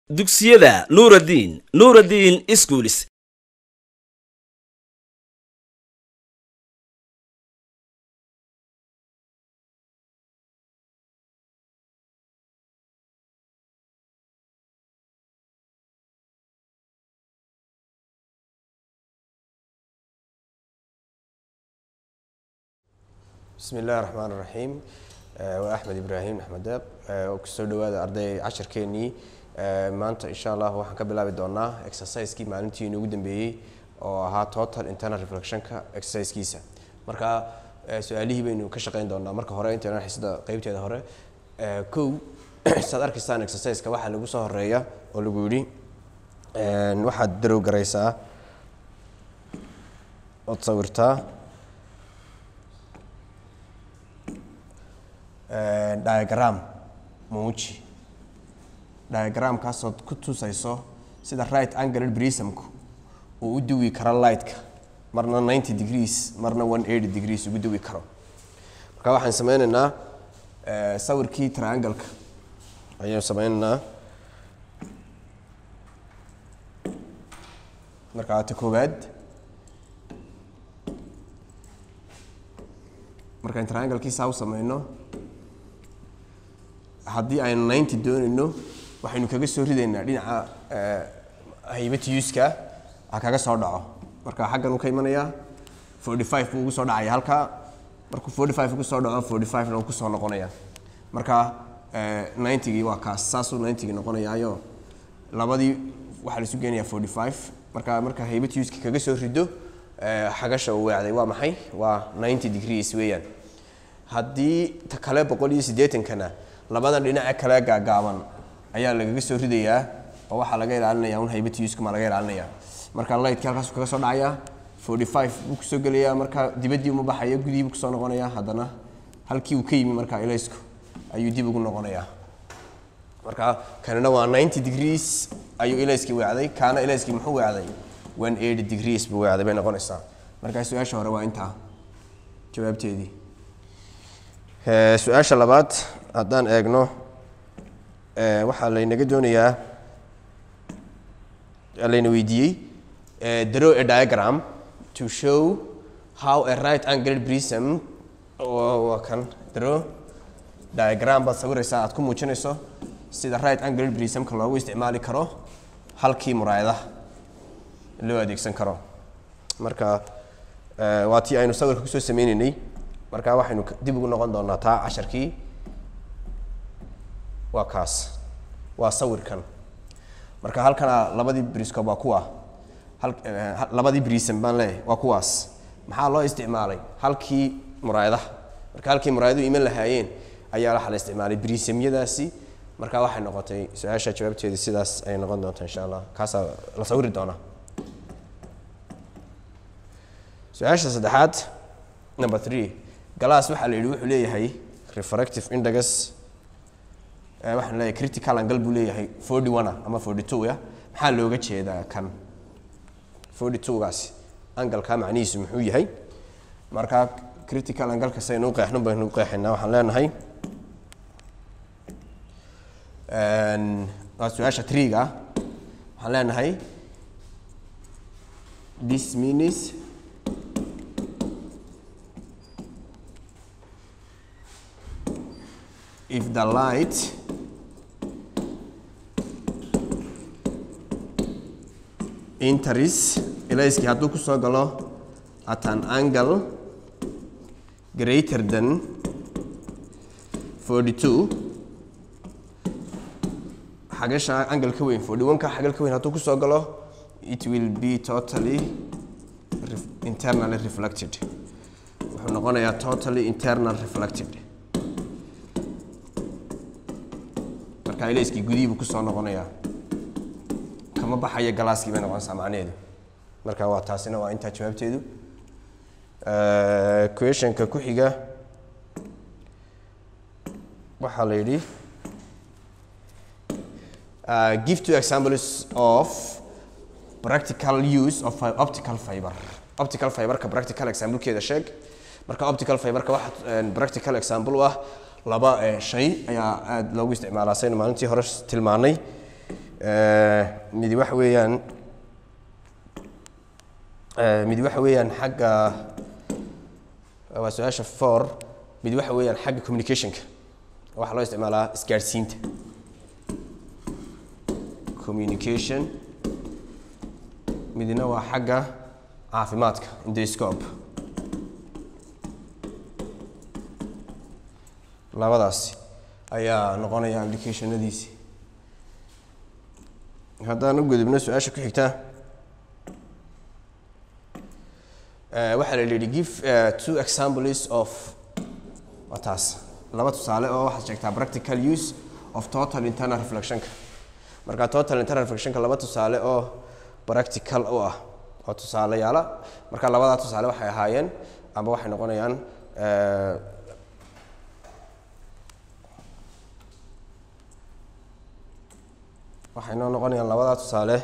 dugsiyada nuuraddiin nuuraddiin iskuulis bismi illahi raxmaan raxiim waa axmed ibraahim axmed deeq oo kusoo dhawaada arday cashirkeenii maanta insha allah waxaan ka bilaabi doonaa exercisekii maalintii inoogu dambeeyey oo ahaa total internal reflectionka exercisekiisa marka su-aalihii baynu ka shaqeyn doonaa marka hore intaynan xisada qeybteeda hore kow saad arkaysaan exerciseka waxaa lagu soo horeeya oo lagu yidhi waxaad darow garaysaa ood sawirtaa diagram muuji diagramkaasood ku tusayso sida right angled prismku uu u duwi karo lightka marna ninety degrees marna one eighty degrees ugu duwi karo marka waxaan sameyneynaa sawirkii triangleka ayaan sameyneynaa markaa ta koowaad markaan trianglkiisaa u sameyno haddii aynu ninety doonayno waxaynu kaga soo ridaynaa dhinaca haybatiyuuska ha kaga soo dhaco marka xaggan uu ka imanayaa forty five buu ugu soo dhacaya halkaa markuu forty five ugu soo dhaco forty five na uu kusoo noqonaya marka ninetygii waa kaas saasuu ninetygii noqonayaayo labadii waxaa la isu geenayaa forty five marka marka haybatiyuuska kaga soo rido xagasha uu weecday waa maxay waa ninety degrees weeyaan haddii ta kale boqol iyo siddeetankana labadan dhinaca kale gaagaaban ayaa lagaga soo ridayaa oo waxaa laga ilaalinaya un haybatiyuskama laga ilaalinaya marka lightkii halkaasu kaga soo dhacaya forty five buu kusoo gelayaa marka dibaddii uma baxaya gudihii buu kusoo noqonaya haddana halkii uu ka yimi marka ilaysku ayuu dib ugu noqonayaa marka kanina waa ninety degrees ayuu ilayskii weecday kaana ilayskii muxuu weecday one eighty degrees buu weecday bay noqonaysaa marka su-aasha hore waa intaa jawaabteedii su-aasha labaad haddaan eegno waxaa laynaga doonayaa layna weydiiyey draw a diagram to show how a right angled prism waa kan draw diagram baad sawiraysaa aad ku muujinayso sida right angled prismka loogu isticmaali karo halkii muraayadaha loo adeegsan karo marka waa tii aynu sawirka kusoo sameyneynay marka waxaynu dib ugu noqon doonaa taa casharkii waa kaas waa sawirkan marka halkana labadii briscob waa kuwa labadii brism baan leeyahay waa kuwaas maxaa loo isticmaalay halkii muraayadaha marka halkii muraayaduhu iman lahaayeen ayaa waxa la isticmaalay brisemyadaasi marka waxay noqotay su-aasha jawaabteedii sidaas ayay noqon doontaa insha allah kaasaa la sawiri doonaa su-aasha saddexaad number three galaas waxaa la yidhi wuxuu leeyahay refractive index waxaan leeyahay critical angle buu leeyahay forty one ama forty two ya maxaa looga jeedaa kan forty two gaasi angalka macnihiisu muxuu yahay marka critical angleka saynu u qeexno baynu u qeexaynaa waxaan leenahay waa su-aasha triga waxaan leenahay this means if the light enters ilayskii hadduu ku soo galo at an angle greater than forty two xagasha angle ka weyn forty one ka xagal ka weyn hadduu ku soo galo it will be totally internally reflected wuxuu noqonayaa totally internal reflected marka ilayskii gudihii buu kusoo noqonayaa kama baxaya galaaskii bay noqonaysaa macnaheedu marka waa taasina waa intaa jawaabteedu questionka ku xiga waxaa la yidhi give two examples of practical use of optical fiber optical fiberka practical examplekeeda sheeg marka optical fiberka waxa practical example u ah laba shay ayaa aada loogu isticmaalaa saynu maalintii hore tilmaanay Eh, midi waxa weeyaan eh, midi waxa weeyaan xagga waa su-aasha four mid waxa weeyaan xagga communicationka waxaa loo isticmaalaa isgaadhsiinta communication midna waa xagga caafimaadka endoscope labadaasi ayaa noqonaya applicationadiisi haddaan u gudubno su-aasha ku xigta Eh, waxaa la yidhi give eh, two examples of waa taas laba tusaale oo waxaad sheegtaa practical use of total internal reflectionka marka total internal reflectionka laba tusaale oo practical u ah oo tusaaleyaala marka labadaa tusaale waxay ahaayeen amba waxay noqonayaan eh, waxay noo noqonayaan labadaa tusaale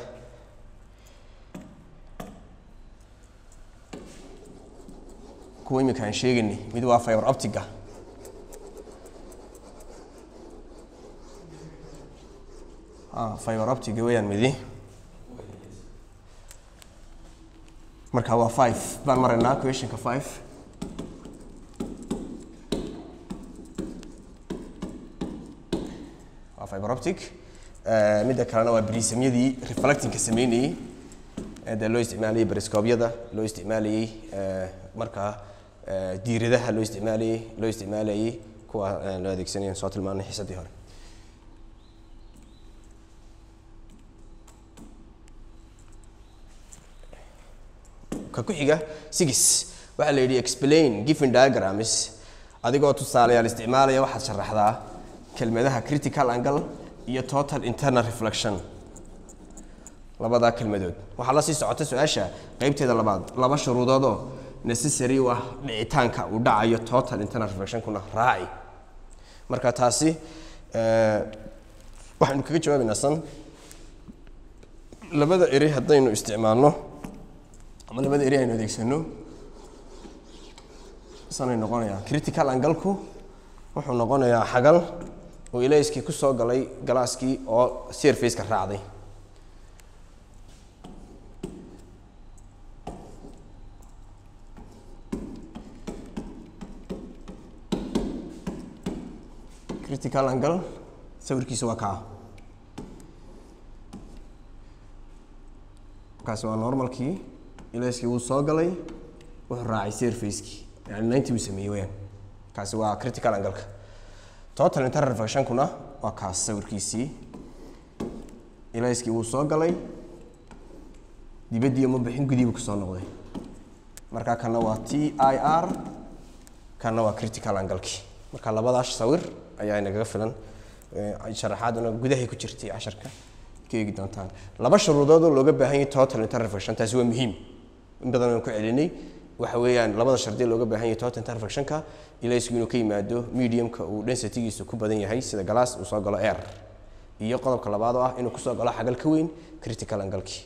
kuwa imika aan sheegaynay mid waa fiber optiga ah fiber optiga weeyaan midi marka waa five baan maraynaa questionka five waa fiber optic Eh, midda kalena waa brisamyadii reflectingka sameynayey ee dee loo isticmaalayey bariscoobyada loo isticmaalayey eh, markaa eh, diiradaha loo isticmaalayey loo isticmaalayey kuwa eh, loo adeegsanaya soo tilmaanay xiisadii hore ka ku xiga six waxaa la yidhi explain given diagrams adigoo tusaalayaal isticmaalaya waxaad sharaxdaa kelmadaha critical angle iyo total internal reflection labadaa kelmadood waxaa la sii socota su-aasha qeybteeda labaad laba shuruudoodoo necessary u ah dhicitaanka uu dhacayo total internal reflectionkuna raaci marka taasi eh, waxaynu kaga jawaabaynaa san labada eri haddaynu isticmaalno ama labada eri aynu adeegsano sanay noqonayaa critical angalku wuxuu noqonayaa xagal oo ilayskii ku soo galay galaaskii oo surfaceka raacday critical angle sawirkiisa waa kaa kaasi waa normalkii ilayskii wuu soo galay wuxuu raacay surfacekii yani ninety uu sameeyey weyaan kaasi waa critical angleka total internal reflectionkuna waa kaas sawirkiisii ilayskii wuu soo galay dibaddii ma bixin gudiibu kasoo noqday marka kana waa t i r kana waa critical anglekii marka labadaas sawir ayaa inagaga filan Eh, sharaxaaduna gudahay ku jirtay casharka ka eegi doontaan laba shuruudood oo looga baahan yahay total internal reflection taasi waa muhiim in badan aan ku celinay waxa weeyaan labada shardi looga baahan yahay total internal reflectionka ilaysku inuu ka yimaado mediumka uu densitygiisu ku badan yahay sida glass uu soo galo air iyo qodobka labaad oo ah inuu kusoo galo xagal ka weyn critical angle-kii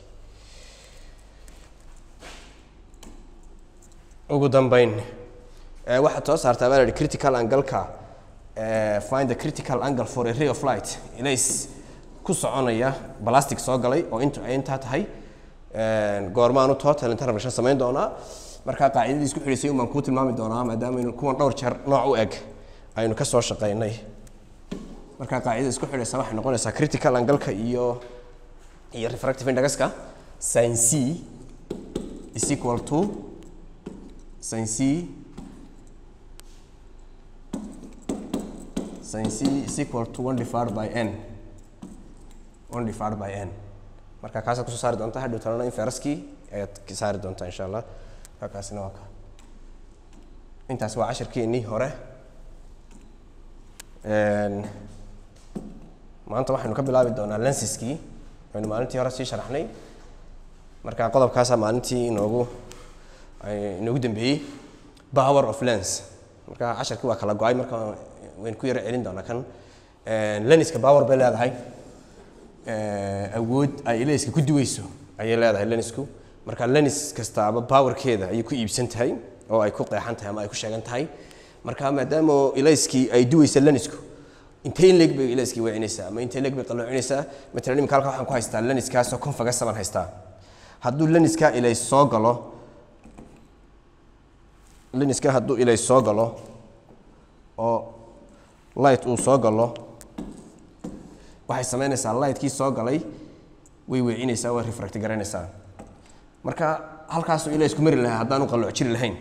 ugu dambeyn eh, waxaad soo saartaa baa la yidhi critical angle-ka eh, find the critical angle for a ray of light ilays ku soconaya plastic soo galay oo intu ay intaa tahay eh, goormaanu total internal reflection samayn doonaa markaa qaacidadii isku xidhisay un baan kuu tilmaami doonaa maadaama aynu kuwan dhowr jeer nooc u eg aynu ka soo shaqaynay markaa qaacidada isku xidhaysa waxay noqonaysaa critical angle-ka iyo iyo refractive indexka sin c is equal to sin c sin c is equal to 1 divided by n 1 divided by n marka kaasaad kusoo saari doontaa hadhow talana in feraskii ayaad ka saari doontaa insha allah marka kaasina waa ka intaas waa cashirkeennii hore Een, maanta waxaynu ka bilaabi doonaa lensiskii aynu maalintii hore sii sharaxnay marka qodobkaasaa maalintii inoogu ay- inoogu dambeeyey power of lens marka casharkii waa kala go-ay marka waynu ku yaro celin doonaa kan Een, lenska power bay leedahay Eh, awood ay ilayska ku duweyso ayay leedahay lensku marka lens kastaaba powerkeeda ayay ku iibsan tahay oo ay ku qeexan tahay ama ay ku sheegan tahay marka maadaama ilayskii ay duweysa lensku intee in leeg bay ilaaskii weecinaysaa ama intee leeg bay qaloocinaysaa matalan imika halka waxaan ku haystaa laniskaasoo confagasna baan haystaa hadduu laniskaa ilay soo galo laniska hadduu ilay soo galo oo light uu soo galo waxay samaynaysaa lightkii soo galay way weecinaysaa way refract garaynaysaa marka halkaasuu ilaa isku mari lahaa haddaanu qalooc jiri lahayn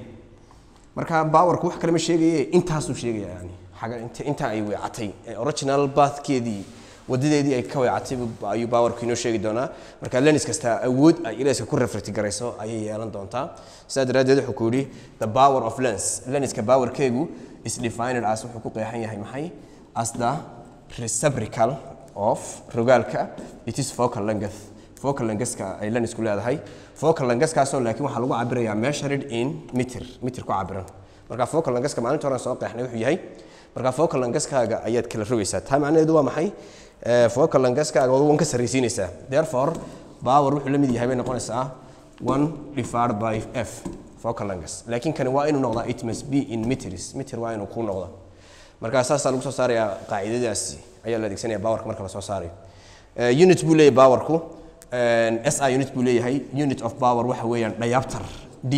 marka bawarku wax kale ma sheegaye intaasuu sheegaya yani xaga int intaa ay weecatay ee original bathkeedii wadadeedii ay ka weecatay buu- ayuu bawarku inoo sheegi doonaa marka lenis kasta awood ay ilaaska ku refract garayso ayay yeelan doontaa sidaa daraaddeed wuxuu ku yidhi the power of lens lenska powerkeegu is defined as wuxuu ku qeexan yahay maxay as the reciprocal of rogaalka it is focal length focal lengthka ay lensku leedahay focal lengthkaasoo laakiin waxaa lagu cabirayaa measured in meter meter ku cabiran marka focal lengthka maalinta hore aan soo qeexnay wuxuu yahay marka focal lengthkaaga ayaad kala rogaysaa taa macnaheedu waa maxay Eh, focal lengthkaaga waan ka sarraysiinaysaa therefore power wuxuu la mid yahay bay noqonaysaa one divided by f focal length laakiin kani waa inuu noqdaa it must be in meters meter waa inuu ku noqdo marka saasaa lagu soo saarayaa qaacidadaasi ayaa la adeegsanaya powerka marka la soo saarayo Eh, unit buu leeyahay powerku Eh, SI unit buu leeyahay unit of power waxa weeyaan diopter D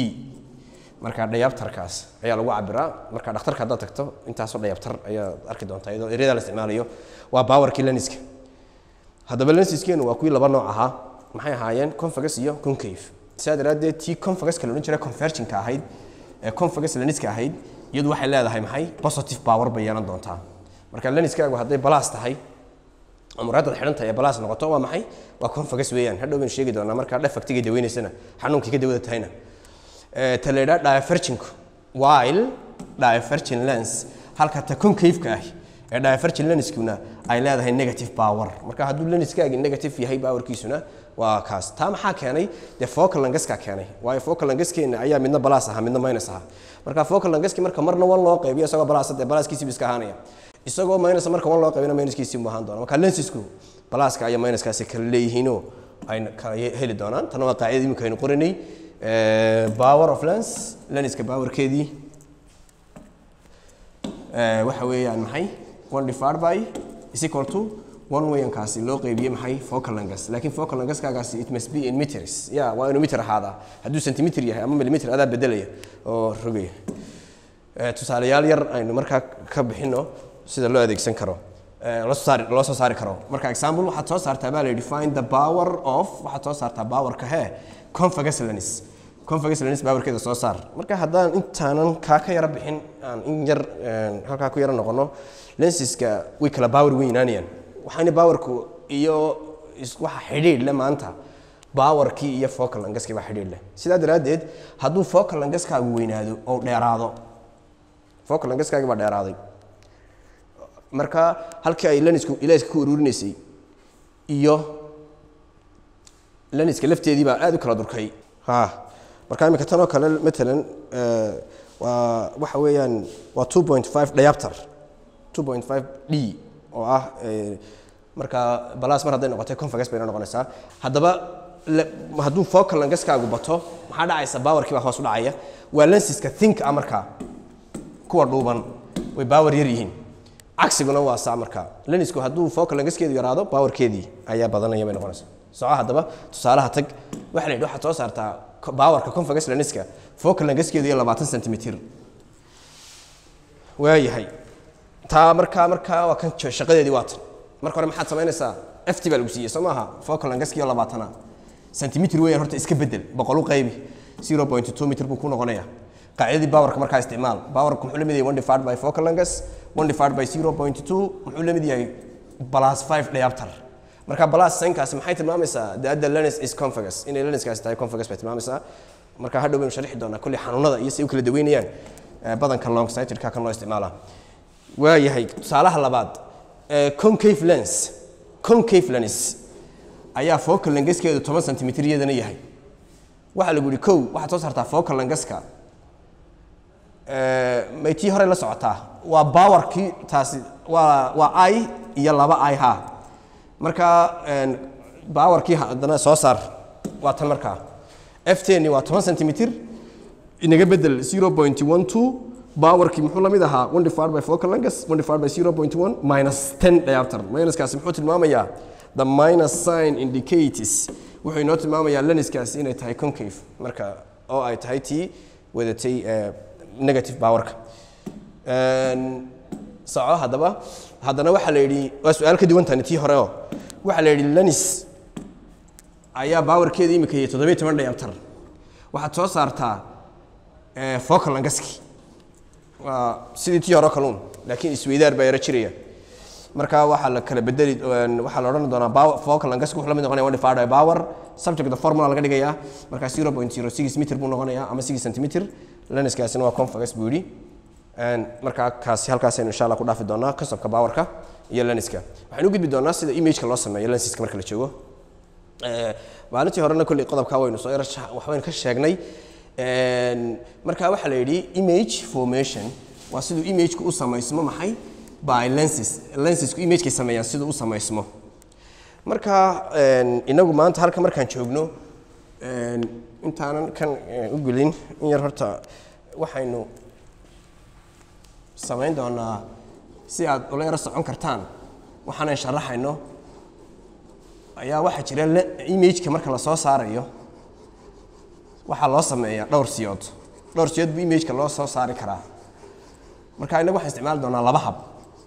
marka diopterkaas ayaa lagu cabiraa marka dhakhtarka haddaad tagto intaasoo diopter ayaa arki doontaa iyadoo ereyada la isticmaalayo waa powerkii lenska haddaba lensiskeenu waa kuwii laba nooc ahaa maxay ahaayeen convex iyo concave sidaa daraaddeed tii convex la odhan jiray convergingka ahayd ee convex lenska ahayd iyadu waxay leedahay maxay positive power bay yeelan doontaa marka lenskaagu hadday balaas tahay muraadad xidhan tahay ee balaas noqoto waa maxay waa convex weeyaan hadhow baynu sheegi doonaa markaa dhefactiga daweynaysana xanuunkii ka dawada tahayna Eh, ta la yidhaha diverginku while diverging lens halka ta concave-ka ah ee diverging lenskuna ay leedahay negative power marka hadduu lenskaagi negative yahay powerkiisuna waa kaas taa maxaa keenay dee focal lengthka keenay waayo focal lengthkeena ayaa midna balaas ahaa midna minus ahaa marka focal lengthki marka marna wan loo qaybiyo isagoo balaas dee balaaskiisiibu iska ahaanaya isagoo minus marka wan loo qaybina minuskiisii mu ahaan doona marka lensisku balaaska iyo minuskaasi kala leeyihiinoo ay kala heli doonaan tana waa qaacidada imika aynu qoranay Eh, power of lens lenska powerkeedii eh, waxa weeyaan maxay one divided by is equal to one weyankaasi loo qeybiyey maxay focal length laakiin focal lengthkaagaasi it must be in meters ya waa inuu meter ahaadaa hadduu centimeter yahay ama millimeter adaa bedelaya oo rogaya Eh, tusaalayaal yar aynu markaa ka bixino sida loo adeegsan karo Eh, loo soo saari loo soo saari karo marka example waxaad soo saartaa baa la yidhi find the power of waxaad soo saartaa powerka hee convex lens convex lens powerkeeda soo saar marka haddaan intaanan kaa ka yara bixin aan in yar eh, halkaa ku yara noqono lensiska way kala power weynaanayaan waxaana powerku iyo is- waxa xidhiidh le maanta powerkii iyo focal lengthkii baa xidhiidh leh sidaa daraaddeed hadduu focal lengthkaagu weynaado oo dheeraado focal lengthkaagi baa dheeraaday marka halkii ay lenisku ilaaska ku ururinaysay iyo leniska lafteedii baa aad u kala durkay ha marka imika tan oo kale matalan eh, waa waxa weeyaan waa 2.5 diopter 2.5 d oo ah eh, marka balaas mar hadday noqotay convex bayna noqonaysaa haddaba le- hadduu focal lengthkaagu bato maxaa dhacaysa powerkii baa hoos u dhacaya waa lensiska think ah markaa kuwa dhuuban way power yar yihiin cagsiguna waa saa marka lenisku hadduu focal lengthkeedu yaraado powerkeedii ayaa badanaya bay noqonaysaa soco haddaba tusaalaha tag waxa la yidhi waxaad soo saartaa co- powerka convex lenska focal lengthkeedu iyo labaatan centimeter waayahay taa markaa markaa waa kan jo- shaqadeedii waa tan marka hore maxaad samaynaysaa ft baa lagu siiyey soo maaha focal lengthki iyo labaatana centimeter weeyaan horta iska bedel boqol u qaybi 0.2 meter buu ku noqonaya qaacidadii powerka markaa isticmaal powerka muxuu la mid yahay 1 divided by focal length 1 divided by 0.2 muxuu la mid yahay plus 5 diopter marka plus signkaasi maxay tilmaamaysaa that the lens is convex inay lenskaasi tahay convex bay tilmaamaysaa marka hadhow baynu sharixi doonaa kulli xanuunada iyo si u kala daweynayaan eh, badanka long sightedka kan loo isticmaalaa waayahay tusaalaha labaad eh, concave lens concave lens ayaa focal lengthkeedu 10 centimeter iyadana yahay waxaa lagu yidhi kow waxaad soo saartaa focal lengthka may tii hore la socotaa waa powerkii taasi waa waa i iyo laba i ha marka een, powerkii haddana soo saar waa tan markaa ftni waa 10 centimeter inaga bedel 0.12 powerkii muxuu la mid ahaa 1 divided by focal length 1 divided by 0.1 minus 10 diopter minuskaasi muxuu tilmaamayaa the minus sign indicates wuxuu inoo tilmaamayaa lenskaasi inay tahay concave marka oo ay tahay tii wadatay eh, negative powerka Een, soco haddaba haddana waxaa la yidhi waa su-aal ka duwan tani tii hore oo waxaa la yidhi lenis ayaa powerkeeda imika iyo toddobiyo toban diopter waxaad soo saartaa eh, focal langaski waa sidii tii hore kaluun laakiin isweydaar baa yaro jiraya marka waxaa la kala bedeli een, waxaa la odhan doonaa power- focal langaski wuxuu la mid noqonaya one divided by power subject the formula laga dhigayaa marka 0.06 meter buu noqonayaa ama 6 centimeter lenskaasina waa convex buu yidhi Een, markaa kaasi halkaasaynu insha allah ku dhaafi doonaa kasabka powerka iyo lenska waxaynu u gudbi doonaa sida imageka loo sameeyo lensiska marka la joogo Eh, maalintii horena kolley qodobkaa waynu soo yar waxbaynu ka sheegnay Een, marka waxaa la yidhi image formation waa siduu imageka u samaysmo maxay by lenses lensesku imagekay sameeyaan siduu u samaysmo marka een, inagu maanta halka markaan joogno een, intaanan kan eh, u gulin in yar horta waxaynu samayn doonaa si aad ula yaro socon kartaan waxaanan sharaxayno ayaa waxaa jira le- imageka marka la soo saarayo waxaa loo sameeyaa dhowr siyood dhowr siyood buu imageka loo soo saari karaa marka innagu waxaan isticmaali doonaa laba hab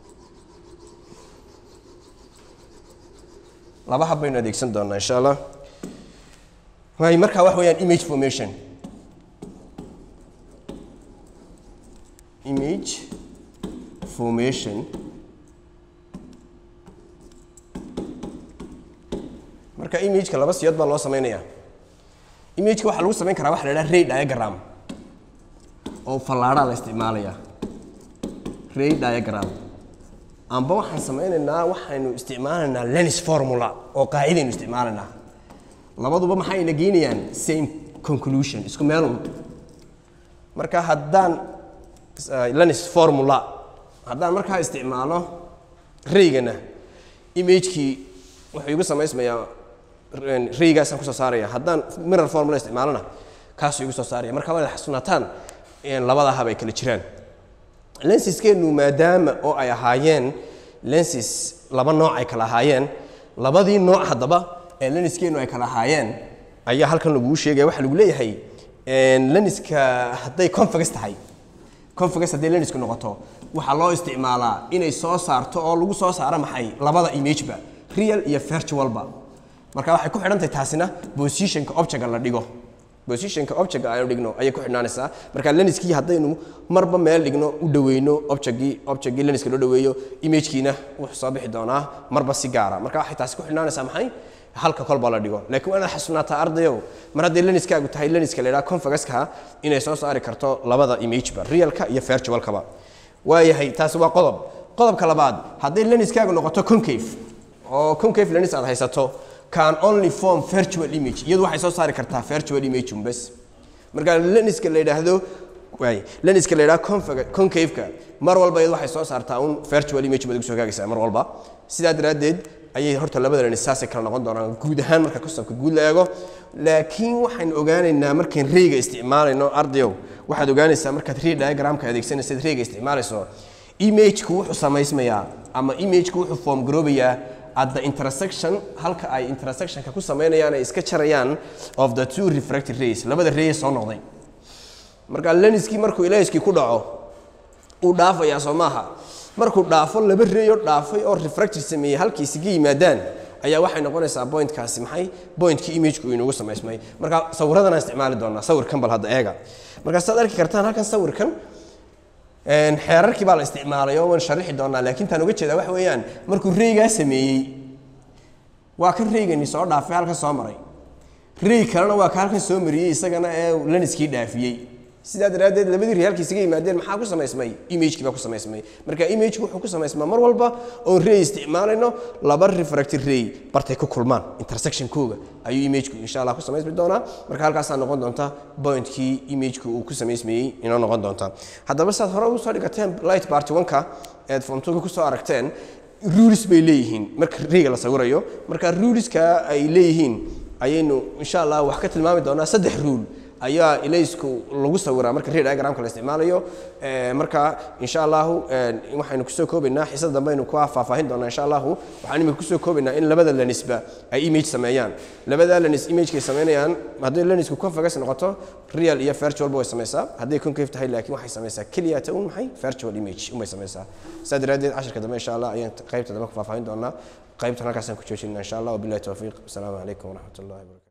laba hab baynu adeegsan doonaa insha allah waay marka wax weeyaan image formation image formation marka imageka laba siyood baa loo sameynayaa imageka waxaa lagu samayn karaa waxa la idhaha ray diagram oo fallaadhaa la isticmaalayaa ray diagram amba waxaan sameynaynaa waxaynu isticmaalaynaa lens formula oo qaacidaynu isticmaalaynaa labaduba maxayna geynayaan same conclusion isku meelun marka haddaan uh, lens formula haddaan markaa isticmaalo raygana imagekii wuxuu igu samaysmayaa raygaasaan kusoo saaraya haddaan mirror formula isticmaalona kaasuu igu soo saaraya marka waa xasuunataan labada hab ay kala jiraan lensiskeenu maadaama oo ay ahaayeen lenses laba nooc ay kala ahaayeen labadii nooc haddaba ee lenskeenu ay kala ahaayeen ayaa halkan laguu sheegaya waxaa lagu leeyahay lenska hadday convex tahay convex hadday lensku noqoto waxaa loo isticmaalaa inay soo saarto oo lagu soo saaro maxay labada imageba real iyo virtualba marka waxay ku xidhantahay taasina positionka objectka la dhigo positionka objectka aynu dhigno ayay ku xidhnaanaysaa marka lenskii haddaynu marba meel dhigno u dhaweyno objectkii objectkii lenska loo dhaweeyo imagekiina wuxuu soo bixi doonaa marba si gaara marka waxay taasi ku xidhnaanaysaa maxay halka kolba la dhigo laakiin waa inaad xasuunaataa ardayow mar hadday lenskaagu tahay lenska la yidhaha convegaska inay soo saari karto labada imageba realka iyo virtualkaba waayahay taasi waa qodob qodobka labaad hadday lenskaagu noqoto concave oo concave lens aad haysato can only form virtual image iyadu waxay soo saari kartaa virtual image un bes marka lenska la yidhaahdo waay lenska la yidhaha concave-ka mar walba iyadu waxay soo saartaa un virtual image baad ugu soo gaagaysaa mar walba sidaa daraaddeed ayay horta labada lens saasay kala noqon doonaan guud ahaan marka kasabka guud la eego laakiin waxaynu ogaanaynaa markaan reyga isticmaalayno ardayow waxaad ogaanaysaa markaad rey diagramka adeegsanaysaad reyga isticmaalayso imageku wuxuu samaysmayaa ama imageku wuxuu form garoobayaa at the intersection halka ay intersectionka ku sameynayaan ay iska jarayaan of the two refracted rays labada ray soo noqday marka lenskii markuu ilaahiskii ku dhaco uu dhaafayaa soo maaha markuu dhaafo laba ray oo dhaafay oo refracted sameeyey halkii isaga yimaadaan ayaa waxay noqonaysaa pointkaasi maxay pointkii imageku uu inoogu samaysmay marka sawiradan aan isticmaali doonaa sawirkan bal hadda eega marka saad arki kartaan halkan sawirkan xeerarkii baa la isticmaalay oo waan sharixi doonaa laakiin taan uga jeedaa waxa weeyaan markuu reygaa sameeyey waa kan reygani soo dhaafay halkan soo maray rey kalena waa ka halkan soo mariyey isagana ee leniskii dhaafiyey sidaa daraaddeed labadii rey halkii isaga yimaadeen maxaa ku samaysmay imagekii baa ku samaysmay marka imageki wuxuu ku samaysmaa mar walba oon rey isticmaalayno laba refracted rey bartay ku kulmaan intersectionkooga ayuu imageku insha allah ku samaysmi doonaa marka halkaasaa noqon doonta pointkii imageku uu ku samaysmayey inoo noqon doonta haddaba saad hore ugu soo dhigateen light party one-ka eed form2ga kusoo aragteen rules bay leeyihiin marka reyga la sawirayo marka ruleska ay leeyihiin ayaynu insha allah wax ka tilmaami doonaa saddex rule ayaa ilaysku lagu sawiraa marka read diagramka la isticmaalayo Eh, marka insha allahu eh, waxaynu kusoo koobaynaa xisada dambe aynu ku faahfaahin doonaa insha allahu waxaan imika kusoo koobaynaa in labada lenisba ay image sameeyaan labada lenis imagekay sameynayaan hadday lenisku convex noqoto real iyo virtual way samaysaa hadday concave tahay laakiin waxay samaysaa keliya ta un maxay virtual image unbay samaysaa saa daraaddeed casharka dambe insha allah ayaan qaybta dambe ku faahfaahin doonaa qaybtan halkaasaan ku joojinaa insha allah wabillahi towfiiq asalaamu calaykum waraxmat ullahi wabarakatu